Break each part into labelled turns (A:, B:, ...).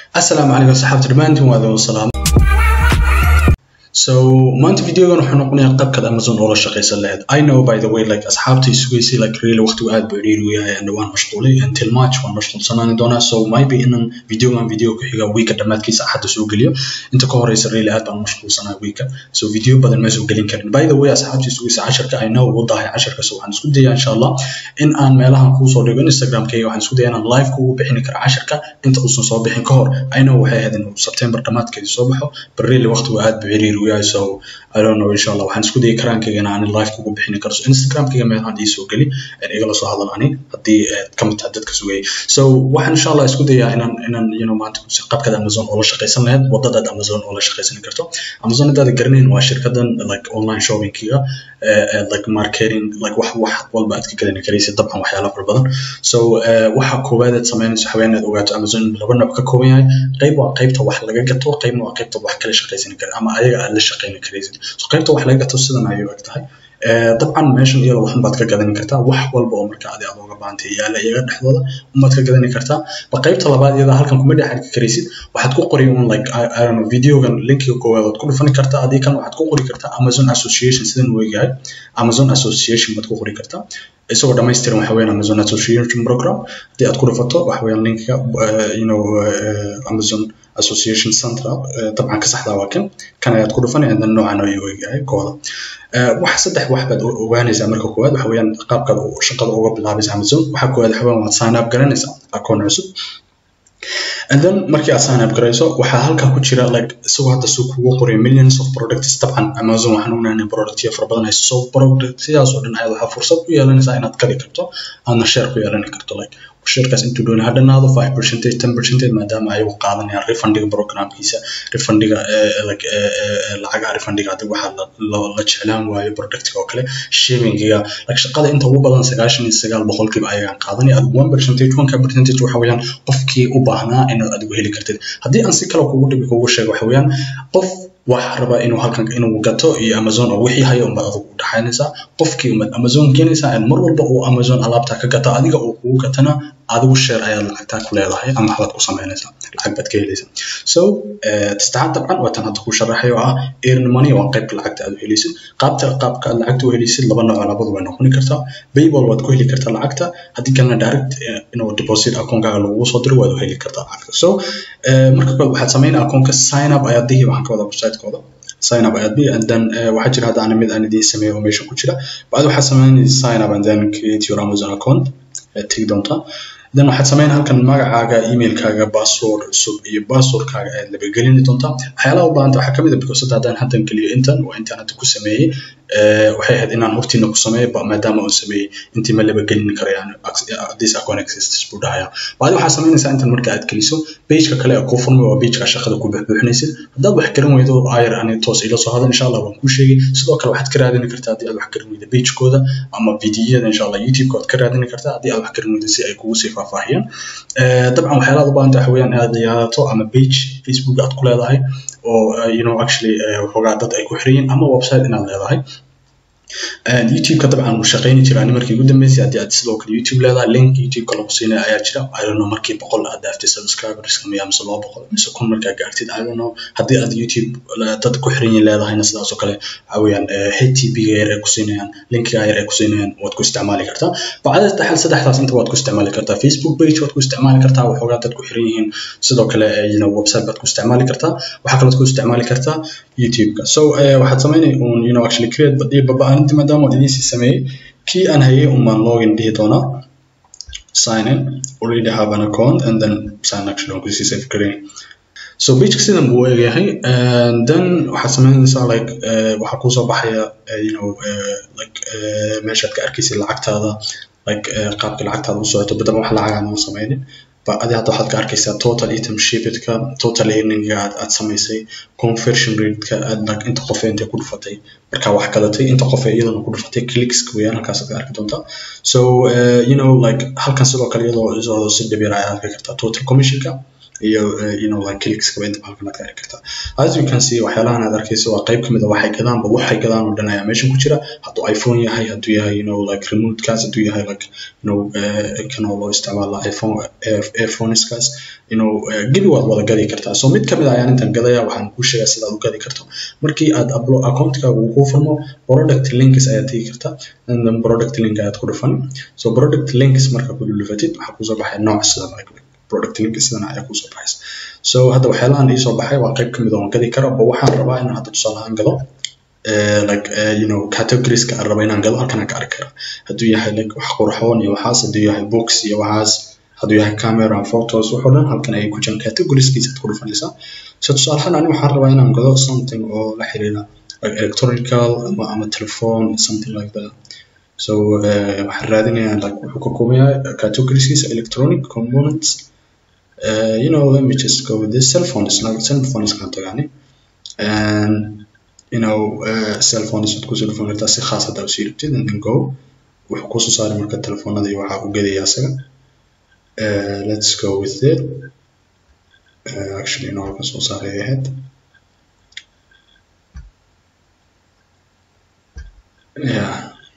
A: asalaamu calaykum asxaabta dhammaantiin waa idin salaam so maanta videogan wuxuu noqonayaa qaabkaad amazon oola shaqaysan lahayd i know by the way like asxaabtii sugaysay like really waqtigu aad buu iriiri u yahay and waan mashquulay until march waan mashquulsanaani doonaa so maybe inan videogan video ku xiga weeka dhammaadkiisa axadda soo geliyo inta ka horeysa really aad baan mashquulsanaa weeka so video badan ma soo gelin karin by the way asxaabtii sugaysay casharka i know wuu dahay casharka so waxaan isku dayaa insha allah in aan meelahan kuusoo dhigo instagramkayga waxaan isku dayaa inaan live kugu bixini karo casharka inta uusan soo bixin ka hor i know waxay ahayd inuu september dhammaadkeeda soo baxo but really waqtigu aad buu iriiri u yahay so I don't know insha allah waxaan isku dayay karaankayga in aan live kugu bixini karo so instagramkayga meelahan ii soo geli igala soo hadal ani haddii ka mid tahay dadka sugayay so waxaan insha allah isku dayaa inaan inaan you know maanta qabkaad amazon oola shaqaysan lahayd wadadaad amazon oola shaqaysan karto amazon haddaad garanayn waa shirkadan like online shoppingkiga like marketing like wax wax walba aad ka gadan karaysid dabcan waxyaala fara badan so waxa koowaad aad samaynayso haween aad ogaato amazon laba nooc ka kooban yahay qayb waa qaybta wax laga gato qaybna waa qaybta wax kala shaqaysan kara ama ayaga aad la shaqayni karaysid so qaybta wax laga gato sidan ayay og tahay dabcan meeshan iyada waxun baad ka gadan kartaa wax walba oo marka adi aad uga baahantay yaala iyaga dhexdooda unbaad ka gadani kartaa ba qaybta labaad iyada halkan kuma dhex arki karaysid waxaad ku qori un like I, I don't know videogan linkiga koowaad waad ku dhufani kartaa adii kan waxaad ku qori kartaa amazon association sidan uu egyahay amazon association baad ku qori kartaa isagoo dhamaystiran waxa weeyaan amazon association program haddii aad ku dhufato waxa weeyaan linkiga you know amazon association central dabcan ka saxdaa waa kan kan ayaad ku dhufan and then noocan ayuu egyahay kooda wax saddex wax baad ogaanaysaa marka koowaad waxa weeyaan qaabkaad shaqada uga bilaabaysa amazon waxa koowaad waxa weeyaan waad sign up garanaysaa akoon cusub and then markii aad sign up garayso waxaa halkaa ku jira like isagoo hadda suu kugu qoray millions of products dabcan amazon waxaan ognahay in productyo fara badan hayso so product sidaas oo dhan ayaad waxaa fursad ku yeelanaysaa inaad gadi karto aadna share ku yeelan karto like shirkaas intuu doonay ha dhanaado five percentage ten percentage maadaama ayagu qaadanayaan refundiga programkiisa refundiga like lacagaha refundiga hadii waxaa la jeclaan waayo productiga oo kale shippingiga like shaqada inta ugu badan sagaashan iyo sagaal boqolkiiba ayagaan qaadanaya adigu one percentage one ka percentage waxa weeyaan qofkii u baahnaa inaad adigu heli kartid haddii aan si kale kugu dhibi kugu sheego waxa weeyaan qof waxa rabaa inuu halkan inuu gato iyo amazon oo wixii hayo unbaad adigu u dhaxaynaysaa qofkii umaad amazon keenaysaa and mar walba uu amazon alaabta ka gata adiga uu kugu gatana adigu share ayaad lacagtaa ku leedahay ama waxbaad ku samaynaysaa lacag baad ka helaysaa so tastaxaad dabcan waa tan hadda ku sharaxay oo ah earn money waa qaybka lacagta aad u helaysid qaabta qaabka aad lacagta u helaysid laba nooc labadu way noqoni kartaa payball waad ku heli kartaa lacagta haddii kalena direct inuu deposit akoonkaaga lagugu soo diro waad u heli kartaa lacagta so marka koowaad waxaad samaynaa akoonka sign up ayaad dihi waxaan ka wadaa website-kooda sign up ayaad dihi and then waxaa jira hadda ana mid aan idiin sameeyo oo meesha ku jira bacdi waxaad samaynaysa sign up and then create your amazon account tegi doontaa then waxaad samayn halkan magacaaga emailkaaga password cusub iyo passwordkaaga ayaad labagelini doontaa waxyaalaha u baahanta waxaa kamid a because hadda haddaan haddan geliyo intan waa intaan hadda ku sameeyey waxay ahayd inaan hortiina ku sameeyo maadaama uu sameeyey intii ma labagelini karayaan this account exists buu dhahaya baadi waxaad samaynaysaa intan marka aad geliso pageka kale ee kuu furmay waa pageka shaqada ku buxbuuxinaysid haddaad wax garan weydo ayar ani toos ila soo hadal insha allah waan kuu sheegay sidoo kale waxaad ka raadini kartaa haddii aad wax garan weydo pagekooda ama videoyada insha allah youtube-ka waad ka raadini kartaa haddii aad wax garan weydo si ay kugu sii faahfaahiyaan dabcan waxyaalaha u baahanta waxa weeyaan inaad ciyaarato ama page facebook aad ku leedahay oo you know actually waxoogaa dad ay ku xiran yihiin ama website inaad leedahay youtube-ka dabcan wuu shaqayni jiraa ani markii ugu dambeysay haddii aad sidoo kale youtube leedahay link youtube-ka lagu siinaya ayaa jira i don't know markii boqol aad dhaaftay subscriberska miya mise laba boqol mise kun markaa gaartid i don't know haddii aad youtube dad ku xiran yihiin leedahayna sidaas oo kale waxa weeyaan htp-ga yar ay ku siinayaan linkiga yar ay ku siinayaan waad ku isticmaali kartaa bacda taxal saddexdaas inta waad ku isticmaali kartaa facebook page waad ku isticmaali kartaa waxoogaa dad ku xiran yihiin sidoo kale you know website baad ku isticmaali kartaa waxaa kalood ku isticmaali kartaa youtube-ka so waxaad samaynay un you know actually create baba arintii maadaama aan idiin sii sameeyey kii aan hayay un baan login dhihi doonaa sign in already have an account and then sign actually on kusii save gareyn so pageka sidan buu eegyahay then waxaad samaynaysaa like waxaa kusoo baxaya you know like meeshaad ka arkaysid lacagtaada like qaabka lacagtaada u socoto badaba wax lacag aan u samaynin adi hadda waxaad ka arkaysaa total item shipidka total earninga aad aad samaysay conversion rateka aad like inta qof intay ku dhufatay markaa wax gadatay inta qof iyadana ku dhufatay clickska weeyaan halkaas aad ka arki doontaa so uh, you know like halkan sidoo kale iyadoo iyadoo si dhibir ay arki kartaa total commissionka iyo you know like clickskaba inta halkan aad ka arki kartaa as you can see waxyaalahan aad arkayso waa qayb kamid a waxay gadaanba waxay gadaan oo dhan ayaa meeshan ku jira hadduu iphone yahay hadduu yahay you know like remotekaas hadduu yahay like you know kan oo loo isticmaala iphone airphoneskaas you know gebi waad wada gadi kartaa so mid kamid a ayaan intan gadaya waxaan kuu sheegaa sida aad u gadi karto markii aad accountkaaga uu kuu furmo product links ayaad tegi kartaa and then product link ayaad ku dhufan so product links marka ku dhufatid waxaa kusoo baxay nooc sida like product link sidan ayaa kusoo baxaysa so hadda waxyaalahan iisoo baxay waa qayb kamid oo gadi karo ba waxaan rabaa inaan hadda tusaale ahaan gado like you know categorieska aan raba inaan gado halkan aan ka arki karaa hadduu yahay like wax qurxoon iyo waxaas hadduu yahay books iyo waxaas hadduu yahay camera photos waxoo dhan halkan ayay ku jiraan categorieskiisa aad ku dhufanaysaa so tusaale ahaan ani waxaan rabaa inaan gado something oo la xiriira like electronical ama ama telephone something like that so waxaan raadinayaa like wuxuu ka kooban yahay categorieskiisa electronic components uh, you know let me just go with this cell phones like cell phones kan tagani and you know uh, cell phones waad kusoo dhufan kartaa si khaas haddaa usii rabtid and then go wuxuu kusoo saaray marka telefoonada iyo waxaa u gedaya asaga uh, let's go with it uh, actually no halkan soo saaray ahayd yeah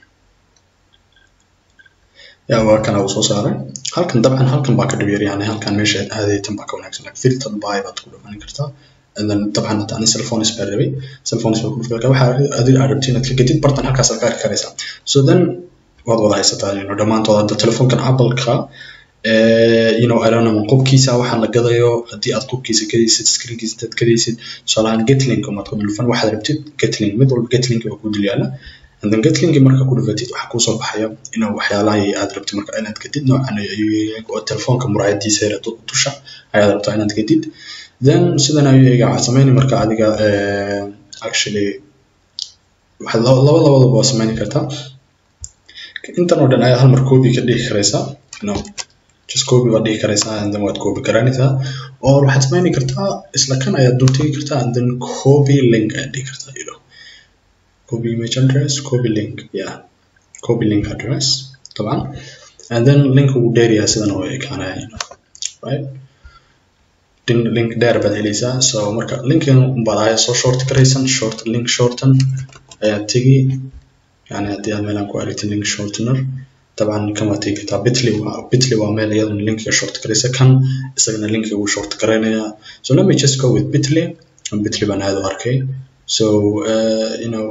A: ya waa kana uu soo saaray halkan dabcan halkan baa ka dhib yar yani halkan meesha aad aadaytan baa ka wanaagsan like filter by baad ku dhufan kartaa and then dabcan hadda ani cellphones baa rabay cellphones baa ku dhufan kartaa waxaa adiga aad rabtid inaad ka gedid bartan halkaas aad ka arki karaysaa so then waad wada haysataa you know dhammaantood hadda telefoonkan apple-ka you know I don't know qubkiisa waxaan la gadayo haddii aad qubkiisa gadaysid screenkiisa intaad gadaysid tusaalahaan getlink umaad ku dhufan waxaad rabtid getlink mid walba getlink waa ku dul yaala and then getlink marka ku dhufatid waxaa kusoo baxaya inuu waxyaalaha aad rabtid marka inaad gadid noocan oo telefoonka muraayadiisa yar dusha ayaad rabtaa inaad gadid then sidan ayuu eega waxaad sameyni marka adiga actually waxaad laba labadaba waa sameyni kartaa intan oo dhan ayaad hal mar copy ka dhigi karaysaa no just copy waad dhigi karaysaa and then waad copy garanaysaa or waxaad sameyni kartaa isla kan ayaad dul tegi kartaa and then copy link ayaad dhigi kartaa you know copy image address copy link yeah copy link address طبعا and then link uu dheer yahay sidan oo ekaanaya you know right link dheer baad helaysaa so marka linkin baad ayaa soo short garaysan short link shorten ayaad tegi yani haddii aad meelaan ku aragtin link shortener طبعا kan waad tegi kartaa bitly waa bitly waa meel iyadana linkiga short garaysa kan isagana linkiga wuu short garaynaya so let me just go with bitly bitly baan aad u arkay so uh, you know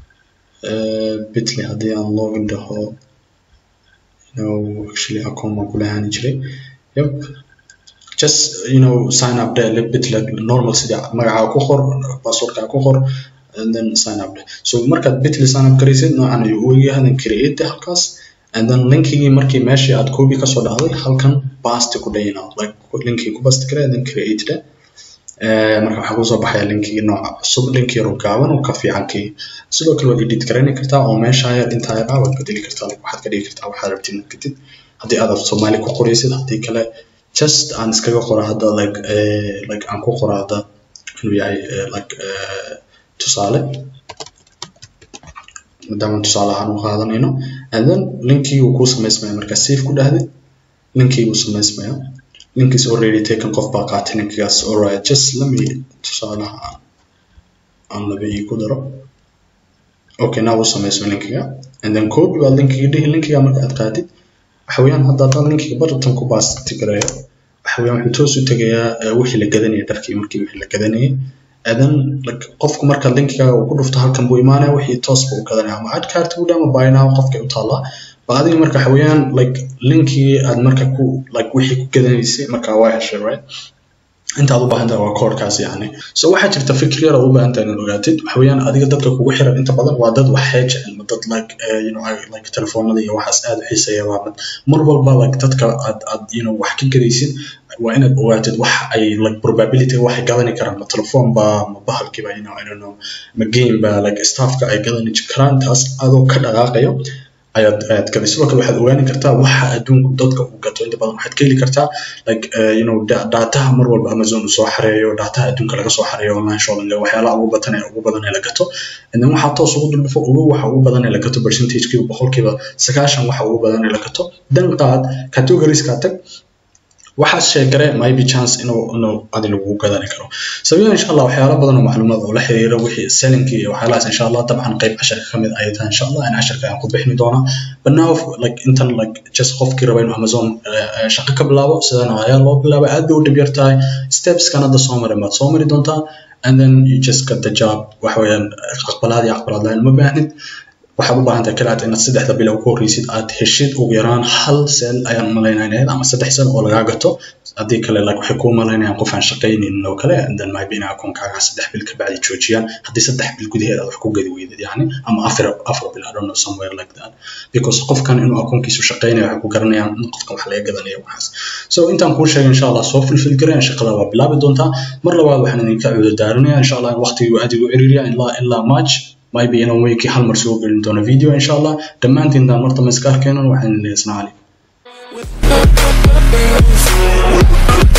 A: uh, bitly haddii aan login dhaho you know actually account baan kula haani jiray yep just you know sign up there bitly normal sidii magacaaga ku qor passwordkaaga ku qor and then sign up there so markaad bitly sign up garaysid noocan ayuu u egyahay then create halkaas and then linkigii markii meeshii aad copy kasoo dhacday halkan basti ku dhayina like linkii ku basti kare then create there marka waxaa kusoo baxaya linkigii nooca cusub link yar oo gaaban oo ka fiican kii sidoo kale waad edit garayni kartaa oo meesha yar intaa yar ah waad bedeli kartaa like waxaad ka dhigi kartaa waxaad rabtid inaad kadib haddii aad af soomaali ku qoraysid haddii kale just aan iskaga qora hadda like like aan ku qora hadda inuu yahay like tusaale maadaama tusaale ahaan u qaadanayno and then linkii uu kuu samaysmaya marka save ku dhahdid linkii uu samaysmaya link is already taken qof baa qaatay linkigaas alright just let me tusaalaha aan laba ii ku daro okay now uu samaysmo linkiga and then copy baad linkiga dhihi linkiga marka aad qaatid waxa weeyaan hadda haddaan linkiga bartan ku baasti gareeyo waxa weeyaan wuxuu toos u tegayaa wixii la gadanayay dharkii markii wixii la gadanayay and then like qofku marka linkiga uu ku dhufto halkan buu imaanaya wixii toos buu u gadanaya ama add card buu dhaha ama buy now qofkay u taallaa ba adiga marka waxa weeyaan like linkii aad marka ku like wixii ku gadanaysay marka waa heshay right intaad u baahan tahay waa koodhkaas yani so waxaa jirta fikir yar oo u baahan tahay inaad ogaatid waxa weeyaan adiga dadka kugu xiran inta badan waa dad wax jecel ma dad like uh, you know like telefoonada iyo waxaas aad u xiiseeya waa mid mar walba like dadka aad aad you know wax ka gadaysid waa inaad ogaatid wax ay like probability waxay gadani karaan ma telefoon ba ma bahalkiiba you know i don't know ma game ba like staffka ay gadani karaan taas adoo ka dhaqaaqayo ayaad ayaad gaday sidoo kale waxaad ogaani kartaa waxa adduunku dadka uu gato inta badan waxaad ka heli kartaa like uh, you know dataha mar walba amazon uu soo xareeyo dataha adduunka laga soo xareeyo online shopping waxyaalaha ugu badan ee ugu badan ee la gato and then waxaa toos ugu duldhufo ugu waxa ugu badan ee la gato percentagekiiba boqolkiiba sagaashan waxa ugu badan ee la gato dan qaad categorieskaa tag waxaas sheegare maybe chance inuu inuu adi lagu gadani karo sabiyan insha allah waxyaalo badan oo macluumaad oo la xiriira wixii sellinki iyo waxyaalahaas insha allah dabcan qayb casharka ka mid ayay tahay insha allah in casharka aan ku bixini doonaa but now like intan like just qofkii raba inuu amazon shaqo ka bilaabo sidan ayaa loo bilaabay aad bay u dhib yar tahay stepskan hadda soo marin baad soo mari doontaa and then you just get the job waxa weeyaan aqbalaad iyo aqbalaad lahayn ma baahnid waxaad u baahan tahay kaliya inaad saddexda bilow ku horreysid aad heshid ugu yaraan hal sel ayaan malaynaynayad ama saddex sel oo lagaa gato haddii kale like waxay kuu malaynayaan qof aan shaqaynaynin oo kale and then maybe inay akoonkaaga saddex bil ka bacdi joojiyaan haddii saddex bil gudaheed aad wax ku gadi weydid yani ama afar afar bil I don't know somewhere like that because qofkan inuu akoonkiisu shaqaynayo waxay ku garanayaan in qofkan wax laga gadanayo waxaas so intaan kuu sheegay insha allah soo fulfil gareen shaqada waa bilaabi doontaa mar labaad waxaan idinka cuudo daarinaya insha allah in waqtigii aad igu ciriiriya ilaa ilaa march maybe inaan weekii hal mar soo gelin doono video insha allah dhammaantiin daan marta ma iska arkeenan waxaan leeyahay assalaamu calaykum